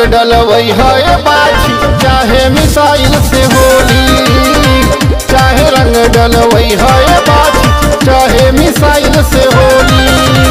डलवई है बाछी चाहे मिसाइल से होली चाहे रंग डलवई है बाछी चाहे मिसाइल से होली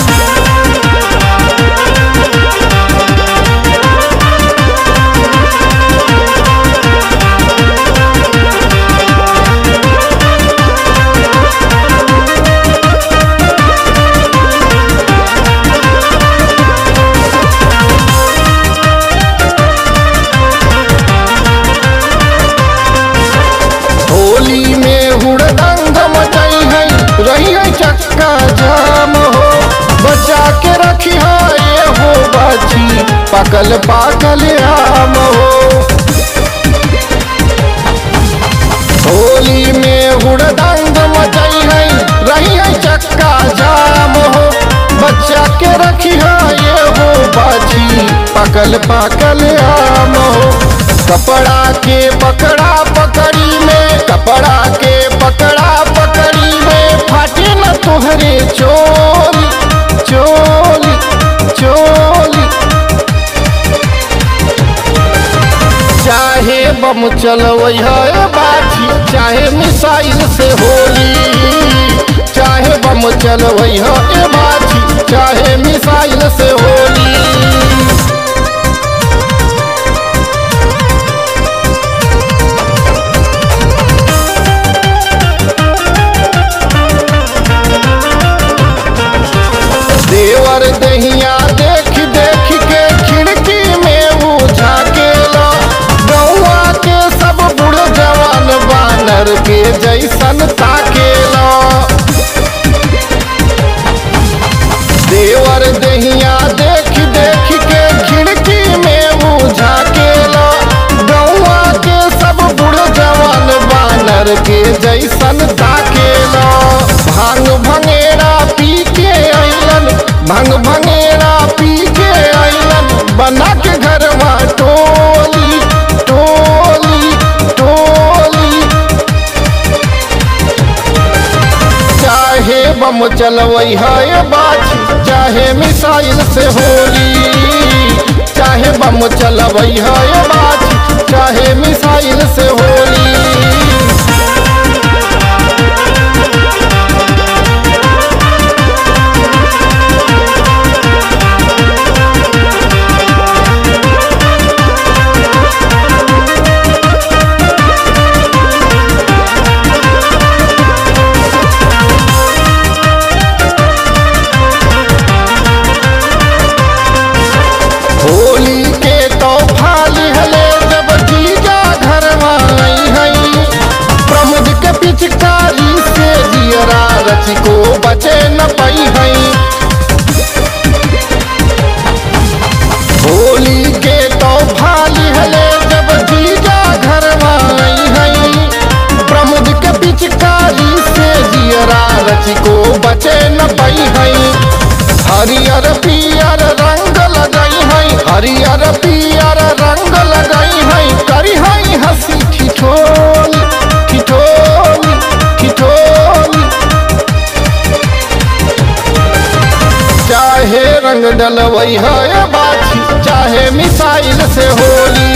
होली में हुड़दंग मचई है रही है चक्का जाम हो बचा के रखी है ये हो बाछी पकल पाकल आम हो होली में हुड़दंग मचई है रही है चक्का जाम हो बच्चा के रखी है ये हो बाछी पकल पाकल आम हो कपड़ा के पकड़ा पकड़ी में कपड़ा के पकड़ा पकड़ी में फाटे न तुहरे चोली चोली चोली चाहे बम चलवई है बाछी चाहे मिसाइल से होली चाहे बम चलवई है बाछी चाहे मिसाइल से होली देवर दहिया देख देख के खिड़की में उठा के लो गौआ के सब बुढ़ जवान बानर के जैसन ताके लो देवर दहिया देख देख के खिड़की में उठा के लो गौआ के सब बुढ़ जवान बानर के जैसन ताके लो भांग भंगेरा पी के अइलन भंग भंगेरा पी के अइलन बना के घरवा टोली टोली टोली चाहे बम चलवई है बाछी चाहे मिसाइल से होली चाहे बम चलवई है बाछी चाहे मिसाइल से होली होली के तोहफा लिहले जब जीजा घर आई हई प्रमुद के पिचकारी से दियरा रची को बचे न पई हई होली के तोहफा लिहले जब जीजा घर आई हई प्रमुद के पिचकारी से दियरा रची को बचे न पई हई हरियर पियर रंग लगाई है हरियर पियर रंग लगाई है करी है हंसी ठिठोली ठिठोली ठिठोली चाहे रंग डलवई है बाछी चाहे मिसाइल से होली